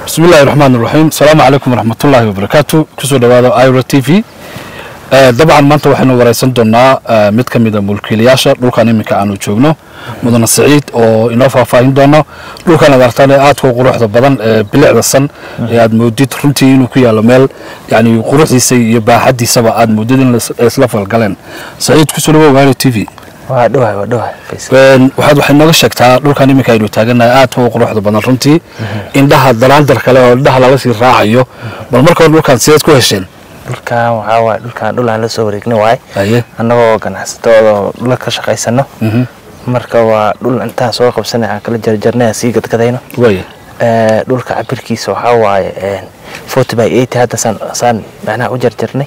bismi illahi raxmaan iraxiim asalaamu calaykum waraxmatullaahi wabarakaatu kusoo dhawaada ira t v dabcan maanta waxaynu wareysan doonaa mid ka mida mulkiilayaasha dhulkan iminka aanu joogno mudane siciid oo inoo faahfaahin doono dhulkan aad artaan ee aadka u quruxda badan ee bilicda san ee aad moodid runtii inuu ku yaalo meel yani quruxdiisa iyo baaxadiisaba aad moodid in isla falgaleen siciid kusoo dhawow ira t v waa dhawahay waa dhawahay waxaad waxay nooga sheegtaa dhulkan iminka aynu taaganahay aadka u quruxda badan runtii indhaha dalaandar kale oo indhaha lala sii raacayo bal marka hore dhulkan sideed ku hesheen dhulkan waxaa waaye dhulkan dhul aan la soo wareegna waaye aye annagoo ganacsatooda dhula ka shaqaysano marka waa dhul intaan soo qabsanay aan kala jarjarnay aan sii gadgadayno waaya Eh, dhulka cabirkiisa waxaa waaye forty by eighty hadda saan saan macnaha u jarjarnay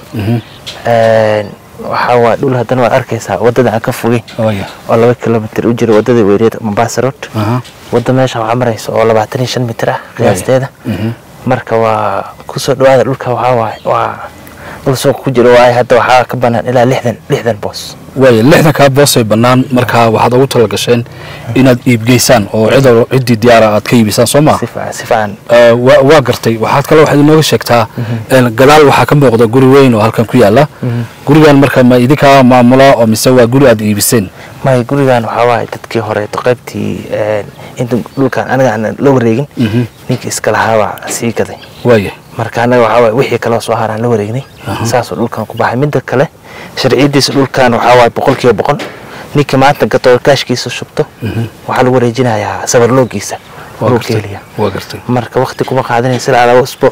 Eh, waxaa waaye dhul haddana waad arkaysaa waddada aan ka fogey waaya oo laba kilomitr u jira waddada weereed mombasa road aha wadda meesha waxaa maraysa oo labaatan iyo shan mitir ah qiyaasteeda marka waa kusoo dhawaada dhulka waxaa waaye waa dhul suuq ku jiro waaye hadda waxaa ka banaan ilaa lixdan lixdan boos waaya lixdankaa boosay bannaan marka waxaad ugu tala gasheen inaad iibgeysaan oo cid ciddii diyaara aad ka iibisaan soo maa si fiican si fiican waa waa gartay waxaad kale waxaad inooga sheegtaa een, gadaal waxaa ka muuqda guri weyn oo halkan ku yaala gurigan marka ma idinkaa maamula oo mise waa guri aad iibiseen maya gurigan waxaa waaye dadkii horeeto qaybtii inta dhulkan aniga aan la wareegin ninkii iska lahaabaa sii gaday waaya marka anaga waxaa waaye wixii kaloo soo haraan la wareegnay saasoo dhulkan ku baxay midda kale sharciyadiisa dhulkan waxaa waaye boqol kiiba boqol ninkii maanta gato kaashkiisa shubto waxaa lagu wareejinayaa sabarloogiisa waa dhulka gartay heliya waa gartay marka wakti kuma qaadanaysa ilaa laba usbuuc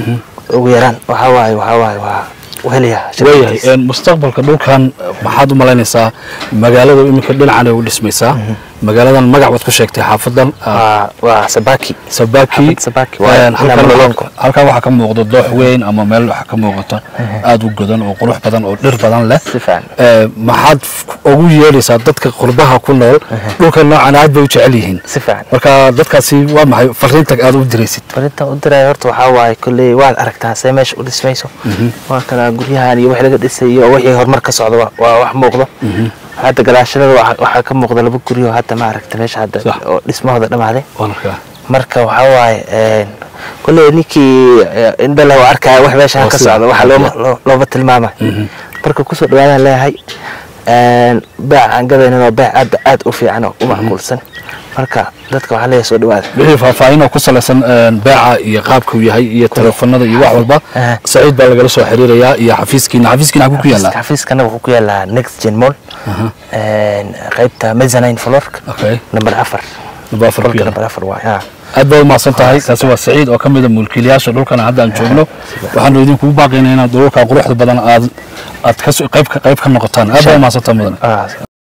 ugu yaraan waxaa waaye waxaa waaye waa u helayaa waayahay sharciyadiisa een, mustaqbalka dhulkan maxaad u malaynaysaa magaalada iminka dhinacan ay u dhismaysaa magaaladan magac baad ku sheegtay xaafadan ah, waa waa sabaki sabaki Xaafad Sabaki, waa een, ilaa halkan Malolongo. waxaa- halkan waxaa ka muuqda doox weyn ama meel waxaa ka muuqata aada u godan oo qurux badan oo dhir badan leh si fiican Ee, maxaad f- ugu yeedhaysaa dadka qurbaha ku nool dhulkan noocan aad bay u jecel yihiin si fiican marka dadkaasi waa maxay fariinta aad u diraysid barintan u diraya horta waxaa waaye kolley waad aragtaa see meesha u dhismayso waa kana guryahan iyo wixii laga dhisay iyo wixii horumar ka socda waa- waa wax muuqdo hadda gadaashadada waxa- waxaa ka muuqda laba guryo hadda ma aragta meesha hadda Sax. oo dhismahooda dhamaaday Waan arkaa. marka waxaa waaye een, kolley ninkii eh, indho leh oo arkaya wax meesha Waa ka sida. socda waxa looma loo- looma tilmaamay marka kusoo dhawaadaan leeyahay een, beec aan gadaynin oo beec aad aad u fiican oo u macquulsan marka dadka waxaa leeyahay soo dhawaada wixii faahfaahin oo ku salaysan een, beeca iyo qaabka uu yahay iyo teleefanada iyo wax walba Aha. saciid baa lagala soo xiriirayaa iyo xafiiskiina xafiiskiina xaguu ku yaallaa xafiiskana wuxuu ku yaalaa next gen mall Een, qaybta mezzanine floorka Okay. number afar Number afar ku Qolka yaala. number afar waay ha aad baa u mahadsan tahay kaasi waa saciid oo ka mida mulkiilayaasha dhulkan hadda aan joogno waxaanu idinkugu baaqaynaa inaad dhulka quruxda badan aad aad ka qayb ka qayb ka noqotaan aad baa u mahadsan tahay mudane Ah,